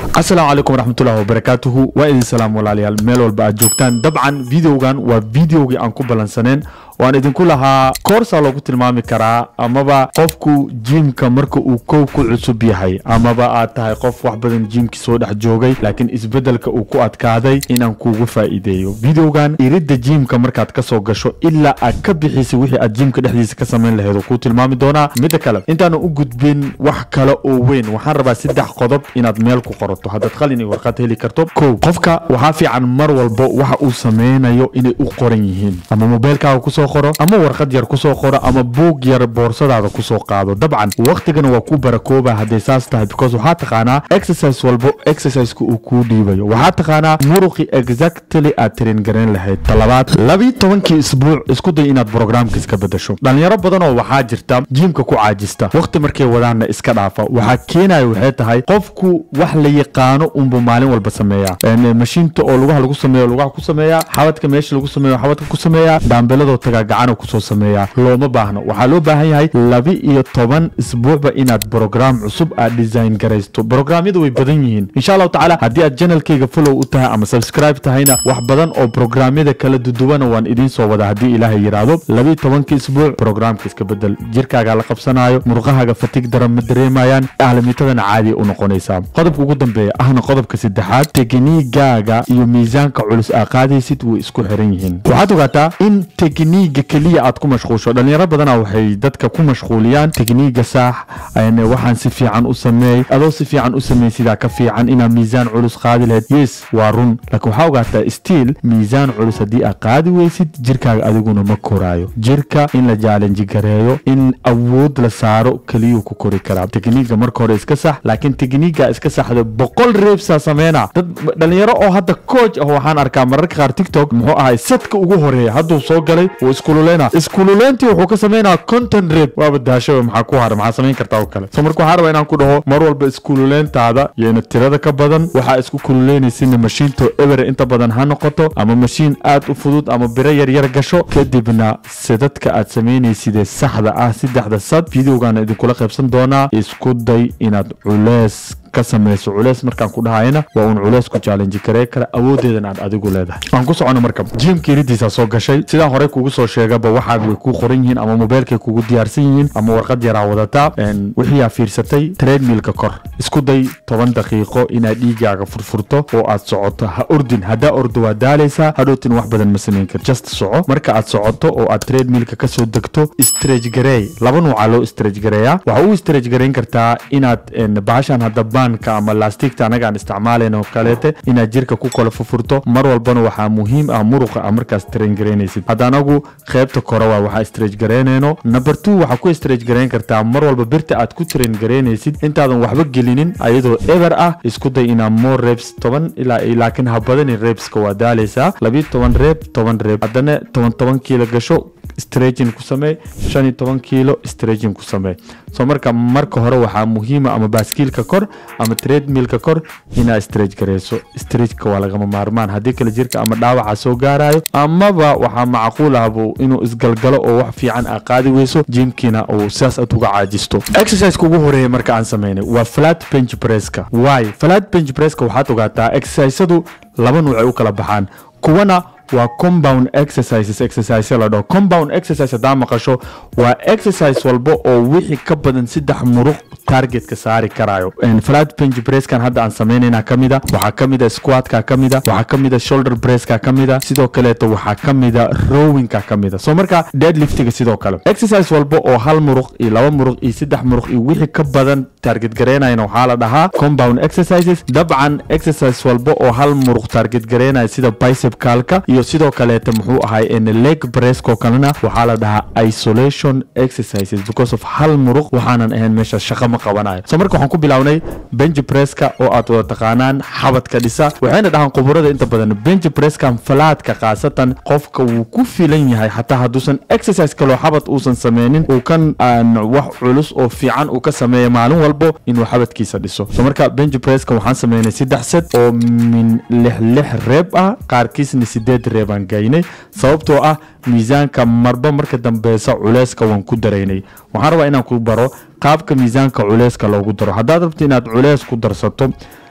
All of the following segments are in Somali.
asalaamu calaykum waraxmatullahi wabarakaatuhu waa idin salaam walaalayaal meel walba aad joogtaan dabcan videogan waa videogii aan ku ballansaneen waan idinku lahaa koorsaa loogu tilmaami karaa amaba qofku jiimka marka uu kow ku cusub yahay amaba aad tahay qof wax badan jiimki soo dhex joogay laakiin isbedelka uu ku adkaaday inaan kuugu faa'iideeyo videogan iridda jiimka markaad ka soo gasho ilaa aad ka bixisay wixii aad jiimka dhexdiisa ka samayn lahayd oo kuu tilmaami doonaa midda kale intaanu u gudbin wax kale oo weyn waxaan rabaa saddex qodob inaad meel ku qorato haddaad qalin iyo warqad heli karto kow qofka waxaa fiican mar walba waxa uu sameynayo inay u qoran yihiin ama mobeylkaaga kusoo qoro ama warqad yar kusoo qoro ama buug yar boorsadaada kusoo qaado dabcan waqtigana waa ku barakooba hadday saas tahay because waxaa taqaanaa exercise walbo exerciseka uu kuu dhiibayo waxaa taqaanaa muruqi exactly aad tirin garayn lahayd talabaad labii tobankii isbuuc isku day inaad programka iska bedasho dhalinyaro badanoo waxaa jirta jiimka ku caajista waqti markay wadaanna iska dhaafa waxaa keenaya waxay tahay qofku wax la yaqaano unbu maalin walba sameeya mashiinta oo lugaha lagu sameeyo lugaha ku sameeya xabadka meesha lagu sameeyo xabadka ku sameeya dhaambeladoo tagaa gacana kusoo sameeya looma baahno waxaa loo baahan yahay laba iyo toban isbuucba inaad brograam cusub aad design garaysto brograamyadu way badan yihiin insha allahu tacaala haddii aad janalkayga follow u tahay ama subscribe tahayna wax badan oo brograamyada kala duduwana waan idiin soo wada haddii ilaahay yidhaahdo labaiyo tobanka isbuuc brograamka iska bedel jirkaaga la qabsanayo murqahaaga fatig daran ma dareemayaan ahlimitadana caadiya u noqonaysaa qodobka ugu dambeeya ahna qodobka saddexaad tekniigaaga iyo miisaanka culus aa qaadaysid way isku xiran yihiin waxaad ogaataa in tekniiga keliya aad ku mashquulsho dhalinyaro badana waxay dadka ku mashquuliyaan tekniiga saax waxaan si fiican u sameey adoo si fiican u sameey sidaa ka fiican inaad miisaan culus qaadi lahayd yes waa run laakiin waxaa ogaataa stiil miisaan culus haddii aad qaadi weysid jirkaaga adiguna ma koraayo jirka in la jaalenji gareeyo in awood la saaro keliyuu ku kori karaa tekniiga marka hore iska sax laakiin tekniiga iska saxda boqol reebsaa sameyna dad dhalinyaro oo hadda coach ah waxaan arkaa mararka qaar tiktok muxuu ahay sadka ugu horeeya hadduu soo galay wuu iskululeyna iskululeyntii wuxuu ka sameynaa content reeb waaba daasho maxaa ku hara maxaa samayn kartaa oo kale so marka waxaa rabaa inaan ku dhaho mar walba iskululeyntaada yayna tirada ka badan waxaa isku kululeynaysinna mashiinto eber inta badan ha noqoto ama mashiin aad u fudud ama biro yaryar gasho kadibna sidadka aad samaynaysidee saxda ah saddexda sad videogaana idinkula qaybsan doonaa isku day inaad culees ka samayso culeys markaan ku dhahayna waa uun culeys ku challenge karee kara awoodeedan aad adigu leedahay waan ku socono marka jiimka iridiisa soo gashay sidaan horey kugu soo sheegaba waxaaga way kuu qoran yihiin ama mobeylkay kugu diyaarsan yihiin ama warqad yaraa wadataa wixiiaa fiirsatay treadmilka kor isku day toban daqiiqo inaad dhiigaaga furfurto oo aad socoto ha ordin haddaa ordo waa daalaysaa hadhowtin wax badan ma samayn kar just soco marka aad socoto oo aad treadmilka kasoo degto stretch gareey laba nuuca loo stretch gareeyaa waxa u stretch gareyn kartaa inaad bahashan hadda ama laastigta anaga aan isticmaalayn oo kaleete inaad jirka ku kala fufurto mar walbana waxaa muhiim ah muruqa a markaas train garaynaysid hadda anagu qaybta kore waa waxaa stretch garaynayno number two waxaa ku stretch garayn kartaa mar walba birta aad ku train garaynaysid intaadan waxba gelinin ayadoo eber ah isku day inaa more reps toban ilaa laakiin ha badanin repska waa daalaysaa labiyo toban reeb toban reeb haddana toban toban kiilo gasho stretching ku samee shan iyo toban kiilo stretching ku samee soo marka marka hore waxaa muhiima ama baaskiilka kor ama treadmilka kor inaa stretch gareyso stretchka waa lagama maarmaan haddii kale jirka ama dhaawaca soo gaarayo amaba waxaa macquul ahbu inuu isgalgalo oo wax fiican aa qaadi weyso jiimkiina uu sidaas aad uga caajisto exerciseka ugu horeeya marka aan sameynay waa flat bench presska why flat bench presska waxaad ogaataa exercisadu laba nuuc ay u kala baxaan kuwana waa compound exercises exercise la dhaho compound exercise haddaa maqasho waa exercise walba oo wixii ka badan saddex muruq targetka saari karayo flat bench presskan hadda aan samaynayna ka mida waxaa ka mida squatka ka mida waxaa ka mida shoulder presska ka mida sidoo kaleeto waxaa ka mida rowingka ka mida so marka deadliftiga sidoo kale exercise walba oo hal muruq iyo laba muruq iyo saddex muruq iyo wixii ka badan target garaynayana waxaa la dhahaa compound exercises dabcan exercise walba oo hal muruq target garaynaya sida bicep kalka iyo sidoo kaleeta muxuu ahay leg bressko kalena waxaa la dhahaa isolation exercises because of hal muruq waxaanan ahayn meesha shaqa ma qabanayo so marka waxaan ku bilownay bench presska oo aad wada taqaanaan xabadka dhisa waxayna dhahaan khuburada inta badan bench presskan falaadka khaasatan qofka wuu ku filan yahay xataa hadduusan exercise kaloo xabad uusan sameynin uu kan wax culus oo fiican uu ka sameeya maalin walbo inuu xabadkiisa dhiso so marka bench presska waxaan sameynay saddex set oo min lix lix reeb ah qaarkiisna sideed reebaan gaynay sababtoo ah miisaanka marba marka dambeysa culeyska waan ku daraynay waxaan rabaa inaan ku baro qaabka miisaanka culeyska loogu daro haddaad rabto inaad culeys ku darsato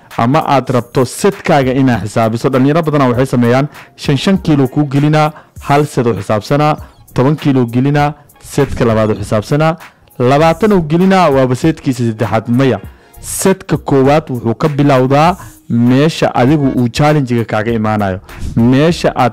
ama aad rabto setkaaga inaad xisaabiso dhalinyaro badana waxay sameeyaan shan shan kiilo kuu gelinaa hal set oo xisaabsanaa toban kiilo gelinaa setka labaad oo xisaabsanaa labaatan oo gelinaa waaba seedkiisa saddexaad maya setka koowaad wuxuu ka bilowdaa meesha adigu uu challengiga kaaga imaanayo meesha aad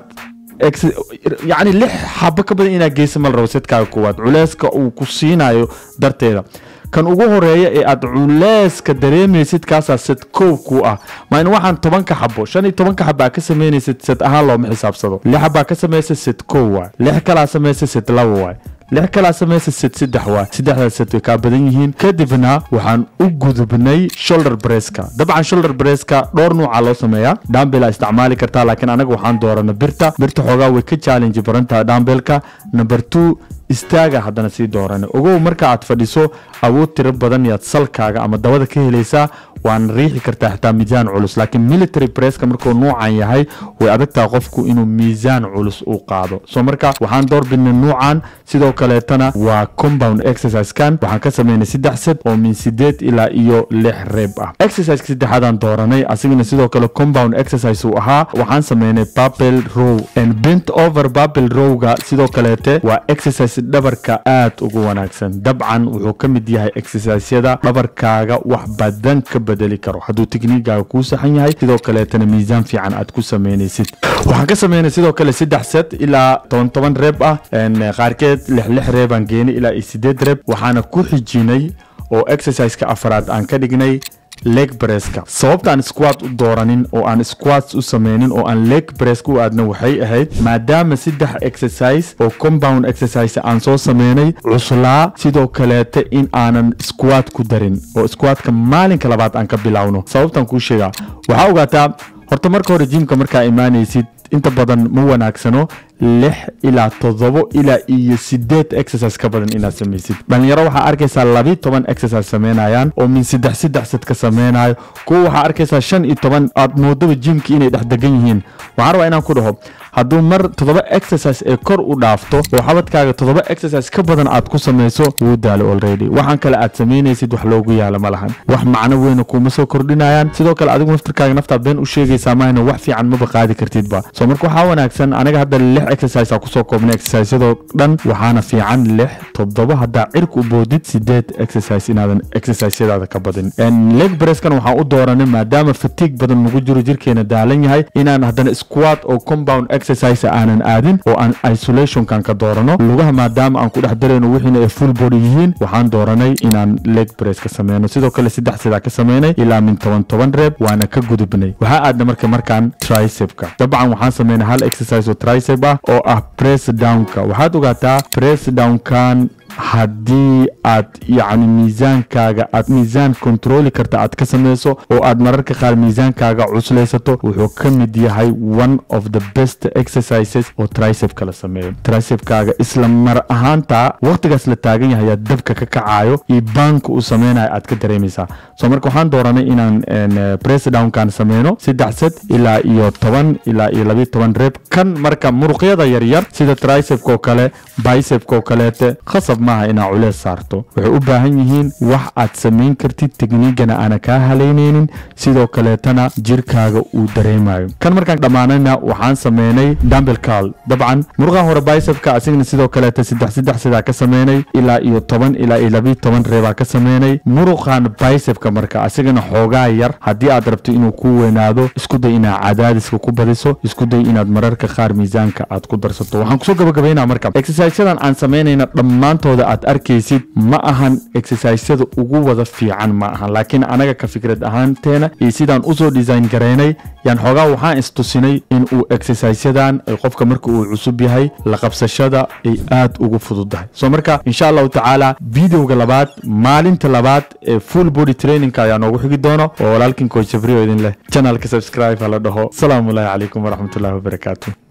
yacni lix xabo ka badan inaad geysa ma la rabo setkaaga koowaad culeyska uu ku siinayo darteeda kan ugu horeeya ee aad culeyska dareemaysid kaasaa set koow ku ah maa in waxaan tobanka xabo shan iyo tobanka xabo aa ka sameynaysid set ahaan looma xisaabsado lix xabaa ka samaysa set koow waay lix kalaa samaysa set laba waay lix kalaa samaysa set saddex waay saddexdaas set way kaa badan yihiin kadibna waxaan u gudubnay shoulder breska dabcan shoulder breska dhowr nuuca loo sameeyaa dhambela isticmaali kartaa laakiin anaga waxaan doorana birta birta xoogaa way ka challenge barantaha dhambelka number two istaaga haddana sii doorana ogow marka aad fadhiso awood tiro badan yaad salkaaga ama dabada ka helaysaa waana riixi kartaa xitaa miisaan culus laakiin military presska markuu nuucan yahay way adagtaa qofku inuu miisaan culus u qaado so marka waxaan doorbidnay nuucan sidoo kaleetana waa compound exercisekan waxaan ka sameynay saddex set oo min sideed ilaa iyo lix reeb ah exerciseka saddexaadaan dooranay asigana sidoo kale compound exercise uu ahaa waxaan sameynay babel row and bent over babel rowga sidoo kaleete waa exercise dhabarka aad ugu wanaagsan dabcan wuxuu ka mid yahay exerciseyada dhabarkaaga wax badan ka bedeli karo hadduu tekniigaaga kuu saxan yahay sidoo kaleetana miisaan fiican aad ku sameynaysid waxaan ka sameynay sidoo kale saddex set ilaa toban toban reeb ah qaarkeed lix lix reebaan geenay ilaa iyo sideed reeb waxaana ku xijinay oo exerciseka afaraad aan ka dhignay leg breska sababta aan squat u dooranin oo aan squats u sameynin oo aan leg bresk u aadna waxay ahayd maadaama saddex exercise oo compound exercise aan soo sameynay cuslaa sidoo kaleete in aanan squat ku darin oo squatka maalinka labaad aan ka bilowno sababtaan kuu sheegaa waxaa ogaataa horta marka hore jimka markaa imaanaysid inta badan ma wanaagsano lix ilaa toddobo ilaa iyo sideed exercise ka badan inaad samaysid dhalinyaro waxaa arkaysaa labi toban exercise sameynayaan oo min saddex saddex sad ka sameynayo kuwa waxaa arkaysaa shan iyo toban aad moodaba jimki inay dhex degan yihiin waxaan rabaa inaan ku dhaho hadduu mar toddoba exercise ee kor u dhaafto oo xabadkaaga toddoba exercise ka badan aad ku samayso wuu daalo already waxaan kale aad samaynaysid wax loogu yaala ma lahan wax macno weyna kuuma soo kordhinayaan sidoo kale adigu naftirkaaga naftaa been u sheegaysaa mahayna wax fiican maba qaadi kartidba so marka waxaa wanaagsan aniga hadda lix exercise aa kusoo koobnay exerciseyadoo dhan waxaana fiican lix toddoba haddaa cirka u boodid sideed exercise inaadan exerciseyadaada ka badin leg bresskan waxaan u dooranay maadaama fatiig badan nagu jiro jirkeena daalan yahay inaan haddana squat oo compound exercise aanan aadin oo aan isolationkan ka doorano lugaha maadaama aan ku dhex darayno wixiina ay full body yihiin waxaan dooranay inaan leg press ka sameyno sidoo kale saddex sidaa ka sameynay ilaa min toban toban reeb waana ka gudubnay waxaa aadna marka markaan tricepka dabcan waxaan sameynay hal exercise oo tricep ah oo ah press downka waxaad ogaataa press downkan haddii aad yacni miisaankaaga aad miisaan kontrooli karta aad ka sameyso oo aad mararka qaar miisaankaaga cuslaysato wuxuu ka mid yahay one of the best exercises oo tricepka la sameeyo tricepkaaga isla mar ahaanta waqtigaas la taagan yahay aad dabka ka kacayo iyo baanka uu sameynayo aad ka dareemaysaa so marka waxaan dooranay inaan press downkan sameyno saddex set ilaa iyo toban ilaa iyo labiyo toban reeb kan marka muruqyada yaryar sida tricepka oo kale bicepka oo kaleete khasab maaha inaa culees saarto waxay u baahan yihiin wax aad samayn kartid tekniigana aana kaa halaynaynin sidoo kaleetana jirkaaga uu dareemayo kan markaan dhammaanayna waxaan sameynay dumbel cal dabcan muruqan hore bicepka asigana sidoo kaleeta saddex saddex sidaa ka sameynay ilaa iyo toban ilaa iyo labiyo toban reebaa ka sameynay muruqan bicepka marka asigana xoogaa yar haddii aad rabto inuu ku weynaado isku day inaad cadaadiska ku badiso isku day inaad mararka qaar miisaanka aad ku darsato waxaan kusoo gabagabaynaa marka exerciseyadan aan samaynayna dhammaantooda aad arkaysid ma ahan exerciseyada ugu wada fiican ma ahan laakiin anaga ka fikrad ahaanteena iyo sidaan usoo design garaynay yaan xoogaa waxaan istusinay in uu exerciseyadan ay qofka marka uu cusub yahay la qabsashada ay aad ugu fududahay so marka insha allahu tacaala videoga labaad maalinta labaad ee full body trainingka ayaa noogu xigi doono oo walaalkin coach jabrio idin leh channelka subscribe ha la dhaho asalaamu alaahi calaykum waraxmatullahi wabarakaatu